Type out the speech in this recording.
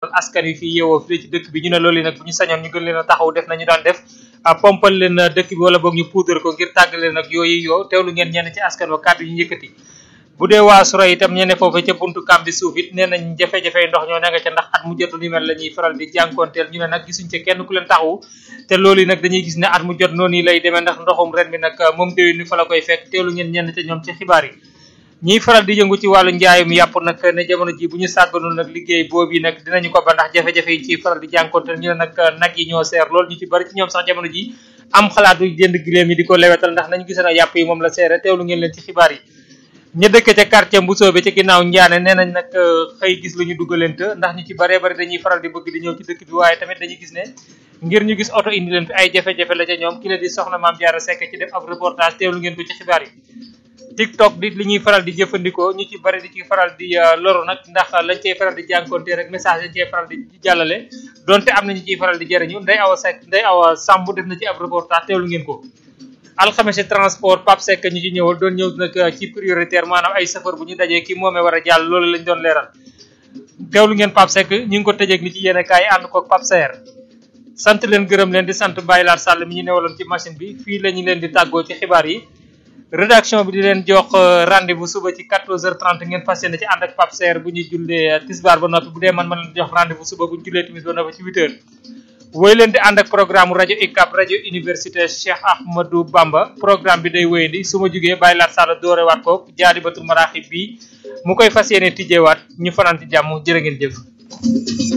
kon askan wi fii yeewoo fii ci dëkk bi ñu ne loolu nag bu ñu sañoon ñu gën leen a taxaw def nañu daan def pompal leen dëkk bi wala boog ñu puudar ko ngir tàggale nag yooyu yoo teewlu ngeen ñenn ci askan wa kàddu yi ñu yëkkati bu dee waa Sura itam ñene foofu ca buntu kam bi suuf it nee nañ jafe-jafe ndox ñoo ne nga ca ndax at mu jot lu mel la ñuy faral di jànkoonteel ñu ne nag gisuñ ca kenn ku leen taxawu te loolu nag dañuy gis ne at mu jot noonu lay demee ndax ndoxum ren bi nag moom déwén ni fa la koy fekk teewlu ngeen ñenn ca ñoom ci xibaar yi ñiy faral di yëngu ci wàllu njaayum yàpp nag ne jamono ji bu ñu sàgganul nag liggéey boobu nag dinañu ko ba ndax jafe-jafe yi ciy faral di jànkoonteel ñu ne nag nag yi ñoo seer loolu ñu ci bari ci ñoom sax jamono ji am xalaatu jënd giléem yi di ko lewetal ndax nañu gis na yàpp yi moom la seere teewlu ngeen leen ci xibaar yi ña dëkk ca quartier Mbusoobe ca ginnaaw Njaane nee nañ nag xëy gis lu ñu dugalante ndax ñu ci baree bari dañuy faral di bëgg di ñëw ci dëkk bi waaye tamit dañuy gis ne ngir ñu gis oto indi leen fi ay jafe-jafe la ca ñoom ki la di soxna Maam Jaara Sekk ci def ab reportage teewlu ngeen ko ci xibaar yi TikTok di li ñuy faral di jëfandikoo ñu ci bari di ci faral di loru nag ndax lañ cey faral di jànkonte rek message lañ cey faral di jàllale donte am na ñu ciy faral di jëriñu nday awa Sekk nday awa Samb def na ci ab reportage teewlu ngeen ko alxames transport Pape Seck ñu ci ñëwal doon ñëw nag ci prioritaire maanaam ay safar bu ñu dajee ki moomee war a jàll loolu lañ doon leeral teewlu ngeen Pape Seck ñu ngi ko tëjeeg ni ci yéen kaay ànd koog Pape Seer sant leen gërëm leen di sant Baye Laat Sall mi ñu newaloon ci machine bi fii la ñu leen di tàggoo ci xibaar yi rédaction bi di leen jox rendez-vous suba ci 14h30 ngeen fas yéene ci ànd ak Pape Seer bu ñuy jullee tisbaar ba noppi bu dee man ma leen jox rendez-vous suba bu ñu jullee timis ba noppi ci 8h woy leen di ànd ak programme rajo UCAB rajo université Cheikh Ahmadou Bamba programme bi day wéyandi su ma jugee bàyyi laat sàlla doorewaat ko jaari batul maraaxib bi mu koy fas yéene tijjeewaat ñu fanaan ci jàmm jërë ngeen jëf